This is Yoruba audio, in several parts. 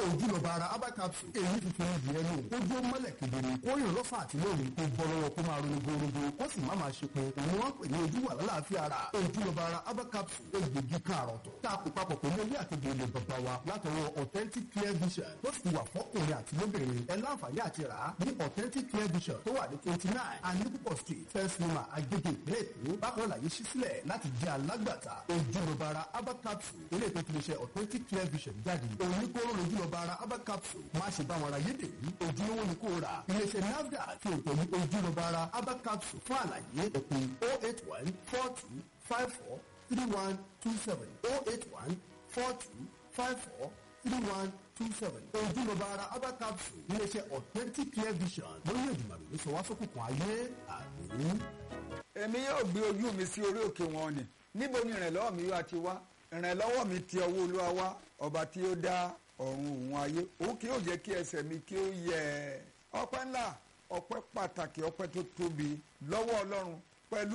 ojúlọba ara herbal capsule èyí tuntun ní ìdí ẹnu ojú ó mọ́lẹ̀ kedere kó yàn lọ́fà àti lónìí kó bọ́ lọ́wọ́ kó máa ronú gbòòrò kó sì má máa ṣe pé òun wọ́n pè ní ojú wà lálàáfíà ara ojúlọba ara herbal capsule egbògi káàrọ̀ tó tá a kó papọ̀ pẹ̀lú ewé àti gbèlè bàbá wa látọwọ́ authentic clear vision tó sì wà fọ́kùnrin àti lóbìnrin ẹ láǹfààní àti rà á ní authentic clear vision tó wà ní twenty nine anipopo street first lima agege ìpínlẹ̀ èkó bákan láyé ṣí sílẹ̀ láti jẹ́ alágbàtà ojúlọba ara herbal capsule ilé ètò ìpilẹ̀ṣẹ̀ authentic clear vision jáde oníkóró lójúlọba ara herbal capsule má ṣe bá wọn ra yédèrú ojúlówó ni kò rà iléeṣẹ́ nafdac fi òtò ní ojúlọba ara herbal capsule fún àlàyé òpin oh eight one four two five four three one two seven oh eight one four two five four three one two seven ojúlọba ara herbal capsule iléeṣẹ́ authentic clear vision lórí ìdùnnàmì ló sọ wá sókùnkùn ayé àmì. èmi yóò gbé ojú mi sí orí òkè wọn ni níbo ni ìrànlọ́wọ́ mi yóò ti wá ìrànlọ́wọ́ mi ti ọwọ́ olúwa wá ọba tí ó dá ọ̀run òun ayé òun kì yóò jẹ́ kí ẹsẹ̀ mi kí ó yẹ ọpẹ́ ńlá ọpẹ́ pàtàkì ọpẹ́ tó tóbi lọ́wọ́ ọlọ́run pẹ̀lú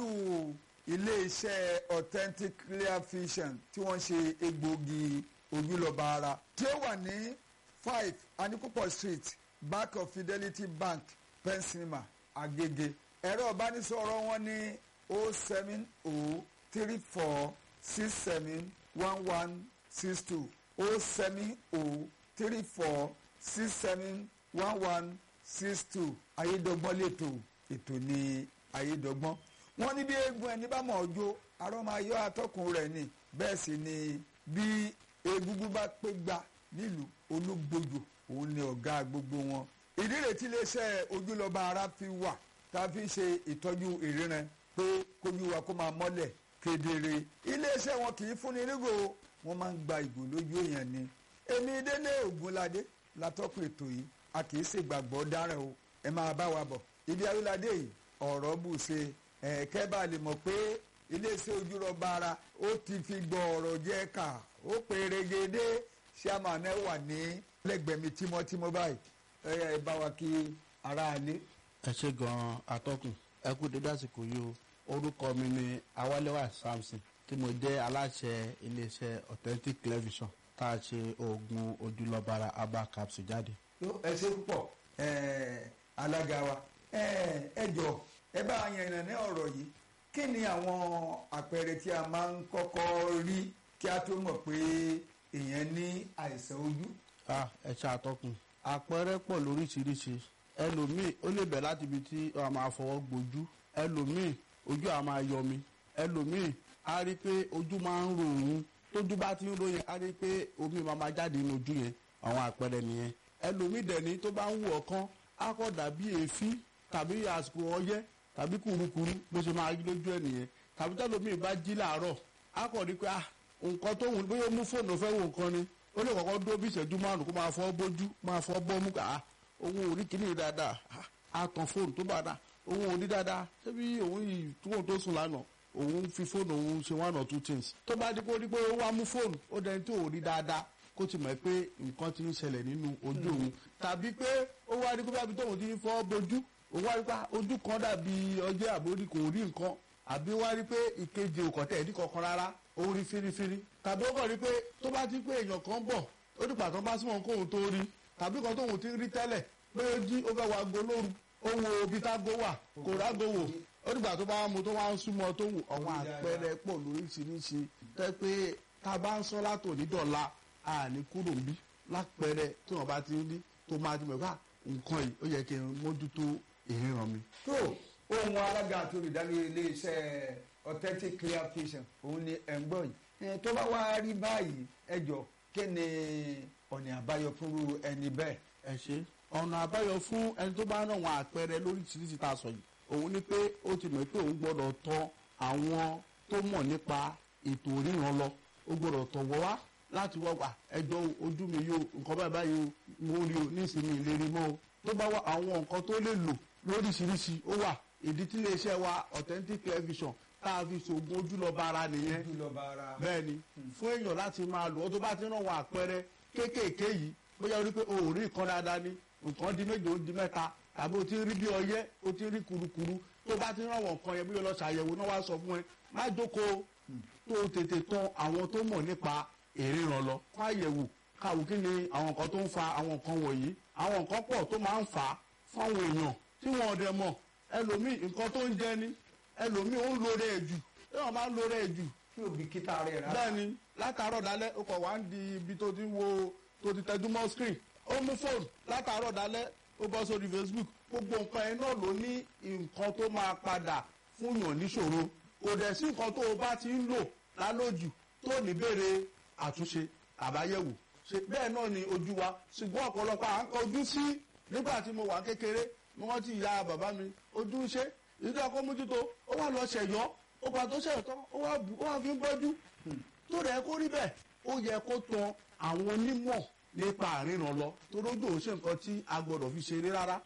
iléeṣẹ́ authentic clear vision tí wọ́n ṣe egbògi ojúlọ́ba ara tí ó wà ní five anikupo street back of fidelity bank pensinema agege ẹ̀rọ ìbánisọ̀rọ̀ wọn ní o seven o three four six seven one one six two o seven o three four six seven one one six two ayédọ́gbọ́n lẹ́tọ̀ ètò ní ayédọ́gbọ́n wọ́n ní bí eégún ẹni bá mọ̀ ọjọ́ arọ́ máa yọ atọ́kùn rẹ̀ ni bẹ́ẹ̀ sì ni bí egungun bá pé gbà nílùú olúgbòjò òun ni ọ̀gá gbogbo wọn ìdí rètí iléeṣẹ́ ojúlọ́ba ara fi wà tá a fi ń ṣe ìtọ́jú ìríran pé kójú wa kó máa mọ́lẹ̀ kedere iléeṣẹ́ wọn kì í fúnni nígò wọ́n máa ń gba ìgò lójú èèyàn ni èmi délé ògúnládé látọ́kùn ètò yìí a kì í ṣègbàgbọ́ dáràn o ẹ máa bá wa bọ̀ ibi awíládé yìí ọ̀rọ̀ bù ṣe ẹ̀ẹ́kẹ́ bá lè mọ̀ pé iléeṣẹ́ ojúrọ̀ba ara ó ti fi gbọ́ ọ̀rọ̀ jẹ́ ká ó pèrègede ṣàmánà wà ní lẹ́gbẹ̀ẹ́ mi tímọ́tímọ́ báyìí ẹ bá wa kí aráalé. ẹ ṣe gan-an atọ́kùn ẹ kú dédé àsìkò yìí o orúkọ mi ni awálẹ́wà samson tí mo jẹ́ aláṣẹ iléeṣẹ́ authentic television tá a ṣe oògùn ojúlọ́bara herbal capsule jáde. ẹ ṣe púpọ̀ alága wa ẹ jọ ẹ bá a yànnà ní ọ̀rọ̀ yìí kí ni àwọn àpẹẹrẹ tí a máa ń kọ́kọ́ rí kí a tó mọ̀ pé èèyàn ní àìsàn ojú. ẹ ṣe àtọkùn àpẹẹrẹ pọ̀ lóríṣiríṣi ẹlòmíì ó lè bẹ̀ láti ibi tí a máa fọwọ́ gbojú ẹlòmíì ojú a máa yọmi ẹlòmíì á rí i pé ojú máa ń ro òun tójú bá ti ń ro yẹn á rí i pé omi máa máa jáde nínú ojú yẹn àwọn àpẹẹrẹ nìyẹn ẹlòmíì dẹ̀ni tó bá ń wù ọ̀kan á kọ́ dàbí èéfín tàbí àsìkò ọyẹ́ tàbí kùrukùru bó ṣe máa rí lójú ẹ̀ nìyẹn tàbí tẹ́lòmíì bá jí làárọ̀ á kọ́ rí i pé nǹkan tó wù bóyá ó mú fóònù fẹ́ wo nǹkan ni ó lè kọ́kọ́ dúró bí ìṣẹ́jú márùn-ún kó máa fọ́ bójú máa fọ́ bọ́mú kà òun ò rí kíní dáadáa á tan fóònù tó bá dáa òun ò rí dáadáa ṣebí òun yìí túwọ̀n tó sùn lánàá òun fi fóònù òun ṣe one or two things tó bá dé kó rí pé ó wá mú fóònù ó dẹni tí ò rí dáadáa kó ti mọ̀ pé nǹkan ti ń ṣẹlẹ̀ nínú ojú òun tàbí pé ó wá rí pé bábí tóun ti ń fọ́ bójú òun wá rí pé ojú kan dàbí ọjọ́ àbórí kò rí nǹkan àbí wá rí pé ìkejì òkọ̀tẹ̀ ẹ̀dí kankan rárá ó rí fírífírí tàbí ó kàn rí pé tó bá ti pé èèyàn kan bọ̀ ó dìgbà tó bá súnmọ́ kóun tó rí tàbí kan tóun ti rí tẹ́lẹ̀ pé ó jí ó fẹ́ wá go lóru ó wo ibi tágo wà kò rágo wò ó dìgbà tó bá mu tó wá ń súnmọ́ tó wù àwọn àpẹẹrẹ pọ̀ lóríṣiríṣi tẹ́ pé tá a bá ń sọ látò ní dọ̀la àní kúrò ń bí lápẹẹrẹ tí wọ́n bá ti ń rí tó máa ti mọ̀ ká nǹkan yìí ó yẹ kí n mójútó ìríran mi. tó ohun alága àti olùdarí iléeṣẹ́ authentic clear vision òun ni ẹ̀ ń gbọ́ yìí tó bá wá rí báyìí ẹ jọ kí ni ọ̀nà àbáyọ fúnru ẹni bẹ́ẹ̀. ẹ ṣe ọ̀nà àbáyọ fún ẹni tó bá ràn wọn àpẹẹrẹ lóríṣiríṣi tá a sọ yìí òun ni pé ó ti mọ̀ pé òun gbọ́dọ̀ tọ̀ àwọn tó mọ̀ nípa ètò ríran lọ ó gbọ́dọ̀ tọ̀ wọ́ wá láti wọ́ wà ẹjọ́ ojú mi yóò nǹkan báyìí báyìí o mo rí o nísìnyí ìlérí mọ́ o tó bá wà àwọn nǹkan tó lè lò lóríṣiríṣi ó wà ìdí tí iléeṣẹ́ wa authentic television tá a fi ṣoògùn ojúlọ́ba ara nìyẹn bẹ́ẹ̀ ni fún èèyàn láti máa lò ó tó bá ti ràn wọ́n àpẹẹrẹ kéékèèké yìí bóyá o rí pé o ò rí nǹkan dáadáa ni nǹkan di méje ó di mẹ́ta tàbí o ti rí bí ọyẹ́ o ti rí kurukuru tó bá ti ràn wọ́n nǹkan yẹn bí o lọ ṣàyẹ̀wò náà wá sọ fún ẹ má jókòó tó o tètè tọ̀ àwọn tó mọ̀ nípa ìríran lọ fún àyẹ̀wò káwù kí ni àwọn nǹkan tó ń fa àwọn nǹkan wọ̀nyí àwọn nǹkan pọ̀ tó máa ń fà á fáwọn èèyàn tí wọn ò dẹ̀ mọ̀ ẹlòmíì nǹkan tó ń jẹ ni ẹlòmíì ó ń lo rẹ̀ jù tí wọ́n máa ń lo rẹ̀ jù tí ò bìkítà rẹ̀ rárá. bẹ́ẹ̀ ni látàárọ̀ dalẹ́ ó kọ̀ wá ń di ibi tó ti ń wo tó ti tẹ́jú mọ́ screen ó mú fóònù látàárọ̀ dalẹ́ ó bọ́ sórí facebook gbogbo nǹkan ẹ̀ náà ló ní nǹkan tó máa padà fún yàn níṣòro kò dẹ̀ sí nǹkan tó o bá ti ń lò lálójù tó ní béèrè àtúnṣe àbáyẹ̀wò ṣe bẹ́ẹ̀ náà ni ojú wa ṣùgbọ́n ọ̀pọ̀lọpọ̀ à ń kọjú sí nígbà tí mo wà kékeré mo rántí ìyá bàbá mi ojú ń ṣe ìdí ọkọ mójútó ó wà lọ ṣẹ̀yọ́ ó gbà tó ṣẹ̀yọ́ tán ó wà bù- ó wà fi ń bọ́jú tó rẹ̀ kó rí bẹ́ẹ̀ ó yẹ kó tan àwọn onímọ̀ nípa àríran lọ torí ojú òun ṣe nǹkan tí a gbọ́dọ̀ fi ṣeré rárá.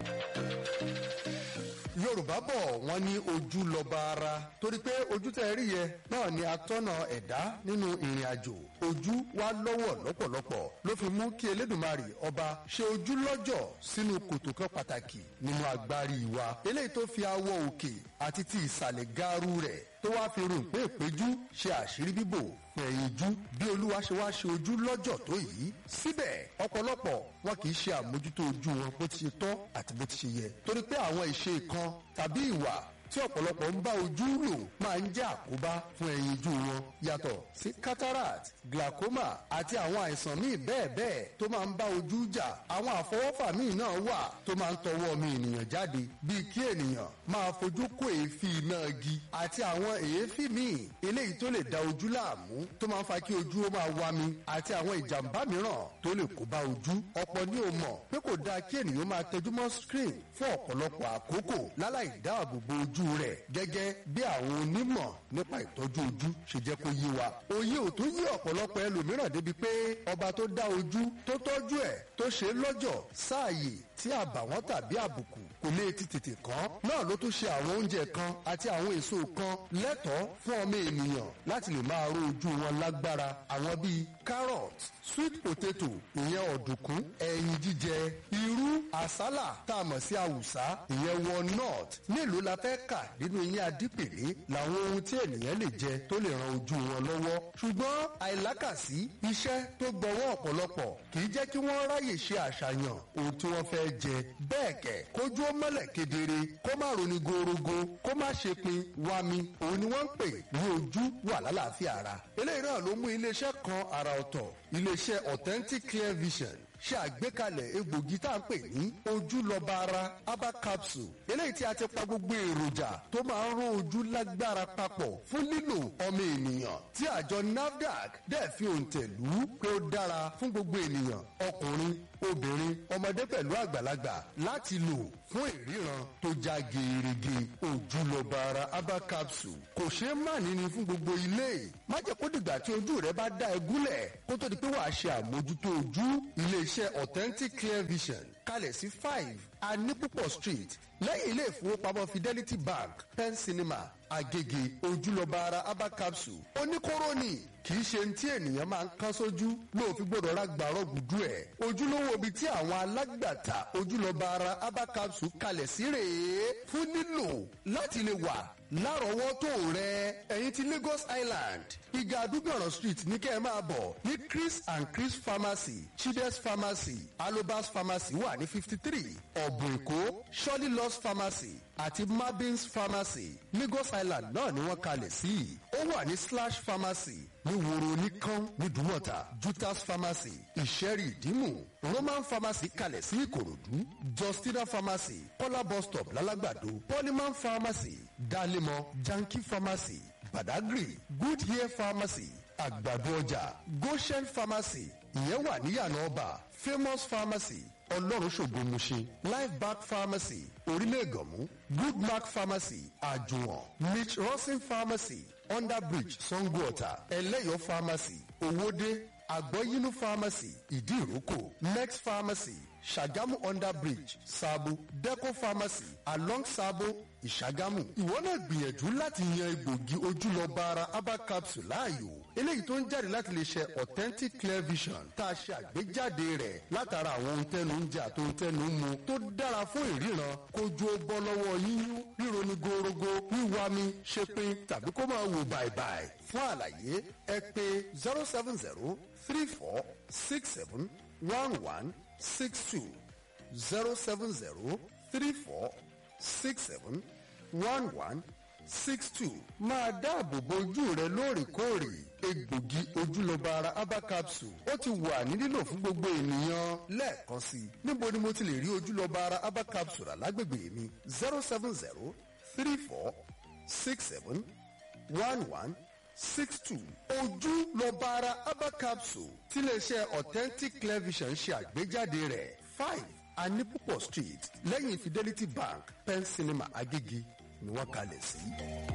yorùbá bọ̀ wọ́n ní ojú lọ́ba ara torí pé ojú tẹ́ rí yẹ náà ni atọ́nà ẹ̀dá nínú ìrìn àjò ojú wa lọ́wọ́ lọ́pọ̀lọpọ̀ ló fi mú kí elédùnmarè ọba ṣe ojú lọ́jọ̀ sínú kòtò kan pàtàkì nínú agbárí wa eléyìí tó fi awọ òkè àti ti ìsàlẹ̀ gaaru rẹ̀ tó wá fi rùn pé ìpéjú ṣe àṣírí bíbò fún ẹ̀yìn ojú bí olúwa ṣe wá ṣe ojú lọ́jọ̀ tó yìí síbẹ̀ ọ̀pọ̀lọpọ̀ wọn kì í ṣe àmójútó ojú wọn bó ti ṣe tọ́ àti bó ti ṣe yẹ torí pé àwọn ìṣe kan tàbí ìwà tí ọ̀pọ̀lọpọ̀ ń bá ojú lò máa ń jẹ́ àkóbá fún ẹyin ojú wọn yàtọ̀ sí cataract glaucoma àti àwọn àìsàn míì bẹ́ẹ̀ bẹ́ẹ̀ tó máa ń bá ojú jà àwọn àfọwọ́fà míì náà wà tó máa ń tọwọ́ ọmọ ènìyàn jáde bíi kí ènìyàn máa fojú kó èéfín iná igi àti àwọn èéfín míì eléyìí tó lè da ojú láàmú tó máa ń fa kí ojú ó máa wá mi àti àwọn ìjàmbá mìíràn tó lè kó bá ojú ọ̀pọ̀ ni ò mọ̀ pé kò dáa kí ènìyàn máa tẹjú mọ́ screen fún ọ̀pọ̀lọpọ̀ àkókò láláì dáàbò bo ojú rẹ̀ gẹ́gẹ́ bí àwọn onímọ̀ nípa ìtọ́jú ojú ṣe jẹ́ kó yé wa. òye ò tún yí ọ̀pọ̀lọpọ̀ ẹlòmíràn débi pé ọba tó dá ojú tó tọ́jú ẹ̀ tó ṣe é lọ́jọ̀ sáàyè tí àbàwọ́n tàbí àbùkù kò lè ti tètè kàn náà ló tún ṣe àwọn oúnjẹ kan àti àwọn èso kan lẹ́tọ̀ọ́ fún ọmọ ènìyàn láti lè máa ró ojú wọn lágbára àwọn bíi carrot sweet potato ìyẹn ọ̀dùnkún ẹyin jíjẹ irú àsálà tá a mọ̀ sí àwùsá ìyẹn walnut mélòó la fẹ́ kà nínú eyín adípèlé làwọn ohun tí ènìyàn lè jẹ tó lè ran ojú wọn lọ́wọ́ ṣùgbọ́n àìlákàsí iṣẹ́ tó gbọ́wọ́ ọ̀pọ̀lọpọ̀ kì í jẹ́ kí wọ́n ráyè ṣe àṣàyàn ohun tí wọ́n fẹ́ jẹ bẹ́ẹ̀ kẹ̀ kójú ó mọ́lẹ̀ kedere kó má roni gorogo kó má ṣe pin wami òun ni wọ́n ń pè ní ojú wà lálàáfíà ara eléyìí náà ló mú iléeṣẹ́ kan àrà ọ̀tọ̀ iléeṣẹ́ authentic clear vision ṣe àgbékalẹ̀ egbògi tá à ń pè ní ojúlọ́ba ara herbal capsule eléyìí tí a ti pa gbogbo èròjà tó máa ń rán ojú lágbára papọ̀ fún lílò ọmọ ènìyàn tí àjọ nafdac dẹ̀ fi òǹtẹ̀ lù ú pé ó dára fún gbogbo ènìyàn ọkùnrin obìnrin ọmọdé pẹ̀lú àgbàlagbà láti lò fún ìríran tó já gerege ojúlọ́ba ara herbal capsule kò ṣeé má níní fún gbogbo ilé má jẹ́ kó dìgbà tí ojú rẹ bá dá ẹ gúnlẹ̀ kó tó di pé wàá ṣe àmójútó ojú iléeṣẹ́ authentic clear vision kalẹ̀ sí five anipupo street lẹ́yìn ilé ìfowópamọ́ fidelity bank pen cinema agege ojúlọ́ba ara herbal capsule oníkóró ni kì í ṣe ní tí ènìyàn máa ń kán sójú lóòfin gbọdọ̀ ra gbàrọ̀ gùdú ẹ̀ ojúlówó ibi tí àwọn alágbàtà ojúlọ́ba ara herbal capsule kalẹ̀ sí rèé fún nílò láti lè wà lárọ̀ọ́wọ́tó rẹ ẹ̀yin ti lagos island ìgà àdúgbòràn street ní kẹ́ ẹ máa bọ̀ ní chris and chris pharmacy chides pharmacy alobas pharmacy wà ní fifty three ọ̀bùn èkó shirley loss pharmacy àti mabins pharmacy lagos island náà ni wọ́n kalẹ̀ sí ó wà ní slash pharmacy ní woro oníkan ní dùmọ̀tà jutas pharmacy ìṣẹ́rì ìdímù roman pharmacy kalẹ̀ sí ìkòròdú justina pharmacy kọ́lá bus stop lálágbàdo polyman pharmacy dalemo janki pharmacy badagry good hair pharmacy àgbàdo ọjà goshen pharmacy ìyẹn wà níyànà ọba famous pharmacy ọlọ́run ṣògo mushin life back pharmacy orílẹ̀ ègànmú good mark pharmacy àjùwọ̀n mitch rosin pharmacy underbridge sangoota ẹlẹ́yọ̀ pharmacy owóde àgbọ̀yínú pharmacy ìdíròkò next pharmacy ṣàgámù underbridge sabo deco pharmacy along sabo ìṣàgámù ìwọ náà gbìyànjú láti yan egbògi ojúlọ́ba ara herbal capsule láàyò eléyìí tó ń jáde láti lè ṣe authentic clear vision tá a ṣe àgbéjáde rẹ̀ látara àwọn ohun tẹnu ń jẹ àti ohun tẹnu ń mu tó dára fún ìríran kojú ó bọ́ lọ́wọ́ yíyún ríro ní gorogo wíwá mi ṣepin tàbí kó máa wò bàìbàì fún àlàyé ẹ pé zero seven zero three four six seven one one six two zero seven zero three four six seven one one six two. máa dáàbò bo ojú rẹ lóòrèkóòrè egbògi ojúlọba ara herbal capsule ó ti wà ní lílò fún gbogbo ènìyàn lẹ́ẹ̀kan sí i níbo ni mo ti lè rí ojúlọba ara herbal capsule alágbègbè mi zero seven zero three four six seven one one six two ojúlọba ara herbal capsule tiléeṣẹ́ authentic clear vision ṣe àgbéjáde rẹ̀ five anipopo street lẹ́yìn fidelity bank pen cinema agége ni wọ́n kalẹ̀ sí.